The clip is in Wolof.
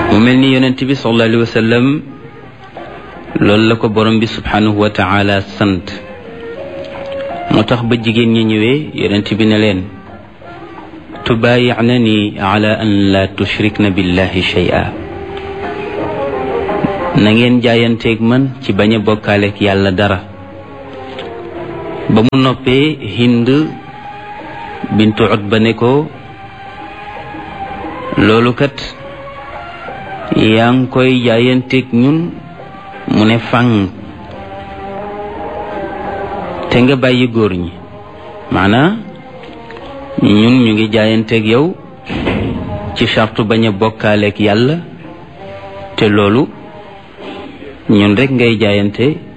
mu mel ni yonent bi sallallahu alayhi wa sallam loolu la ko borom bi subhanahu wa taala sant moo tax ba jigéen ñi ñëwee yonent bi ne leen tubaayicnani ala an la tushrikna billahi shay'a na ngeen jaayanteeg man ci bañ a bokkaaleeg yàlla dara ba mu noppee hind bintu utba ne ko loolu kat yaa ngi koy jaayanteeg ñun mu ne fang te nga bàyyi góor ñi maanaa ñun ñu ngi jaayanteeg yow ci chartu bañ a bokkaaleeg yàlla te loolu ñun rek ngay jaayante